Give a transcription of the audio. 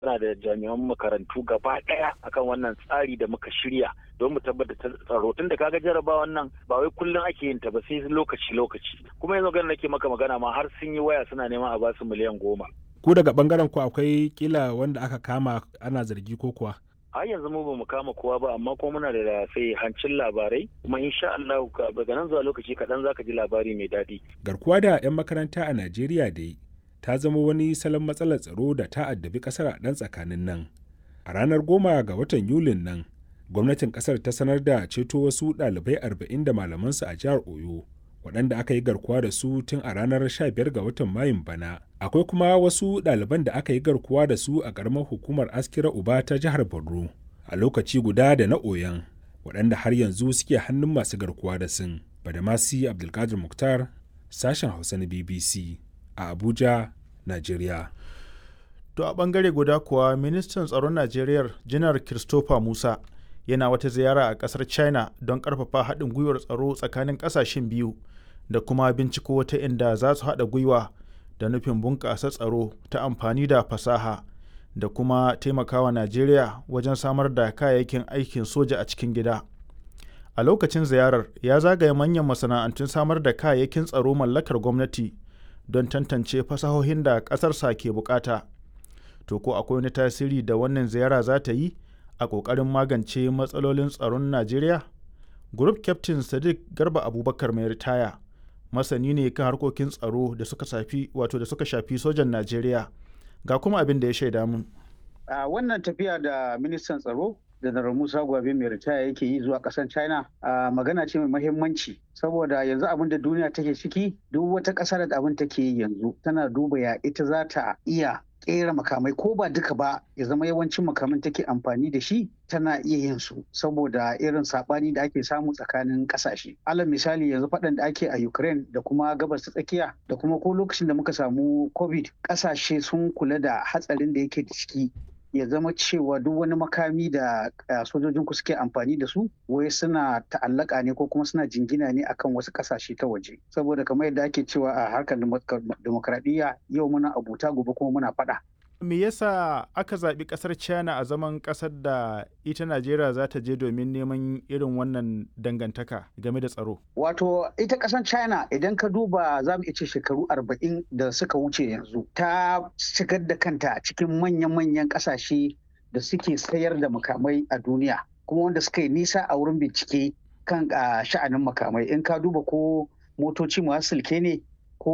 Muna da jami'an makarantu gaba ɗaya akan wannan tsari da muka shirya don mu tabbatar tsaro tun da kaga jarabawan nan ba wai kullum ake yin ta ba sai lokaci lokaci kuma yanzu ganin nake maka magana ma har sun yi waya suna neman a basu miliyan goma. Ku daga bangaren ku akwai kila wanda aka kama ana zargi ko kuwa? har yanzu mu ba mu kama kowa ba amma kuma muna da sai hancin labarai kuma insha Allah daga nan zuwa lokaci kaɗan zaka ji labari mai daɗi. Garkuwa da 'yan makaranta a Najeriya dai ta zama wani salon matsalar tsaro da ta addabi kasar a ɗan tsakanin nan. A ranar goma ga watan Yulin nan, gwamnatin kasar ta sanar da ceto wasu ɗalibai arba'in da malamansu a jihar Oyo, waɗanda aka yi garkuwa da su tun a ranar 15 ga watan Mayun bana. Akwai kuma wasu ɗaliban da aka yi garkuwa da su a ƙaramar hukumar Askira Uba ta jihar Borno, a lokaci guda da na Oyon, waɗanda har yanzu suke hannun masu garkuwa da sun. Badamasi Abdulkadir Muktar, sashen Hausa na BBC. a Abuja, Najeriya. To a bangare guda kuwa ministan tsaron Najeriya Janar Christopher Musa yana wata ziyara a kasar China don karfafa haɗin gwiwar tsaro tsakanin ƙasashen biyu da kuma binciko wata inda za su haɗa gwiwa da nufin bunƙasa tsaro ta amfani da fasaha da kuma taimakawa Najeriya wajen samar da kayayyakin aikin soja a cikin gida. A lokacin ziyarar ya zagaya manyan masana'antun samar da kayayyakin tsaro mallakar gwamnati don tantance fasahohin da ƙasarsa ke bukata. To ko akwai wani tasiri da wannan ziyara za ta yi a ƙoƙarin magance matsalolin tsaron Najeriya? Group Captain Sadiq Garba Abubakar mai ritaya, masani ne kan harkokin tsaro da suka shafi wato da suka shafi sojan Najeriya. Ga kuma abin da ya shaida mun. A wannan tafiya da ministan tsaro Janar Musa Gwabe mai ritaya yake yi zuwa ƙasar China a magana ce mai mahimmanci saboda yanzu abin da duniya take ciki duk wata ƙasa da abin take yi yanzu tana duba ya ita za ta iya ƙera makamai ko ba duka ba ya zama yawancin makaman take amfani da shi tana iya yin su saboda irin saɓani da ake samu tsakanin ƙasashe. Alal misali yanzu faɗan da ake a Ukraine da kuma gabas ta tsakiya da kuma ko lokacin da muka samu COVID ƙasashe sun kula da hatsarin da yake da ciki ya zama cewa duk wani makami da sojojin ku suke amfani da su wai suna ta'allaka ne ko kuma suna jingina ne akan wasu kasashe ta waje saboda kamar yadda ake cewa a harkar demokradiyya yau muna abuta gobe kuma muna faɗa. me yasa aka zaɓi ƙasar china a zaman ƙasar da ita najeriya za ta je domin neman irin wannan dangantaka game da tsaro wato ita ƙasar china idan ka duba za mu ce shekaru arba'in da suka wuce yanzu ta shigar da kanta cikin manyan-manyan ƙasashe da suke sayar da makamai a duniya kuma wanda suka yi nisa a wurin bincike kan sha'anin makamai in ka duba ko motoci masu silke ne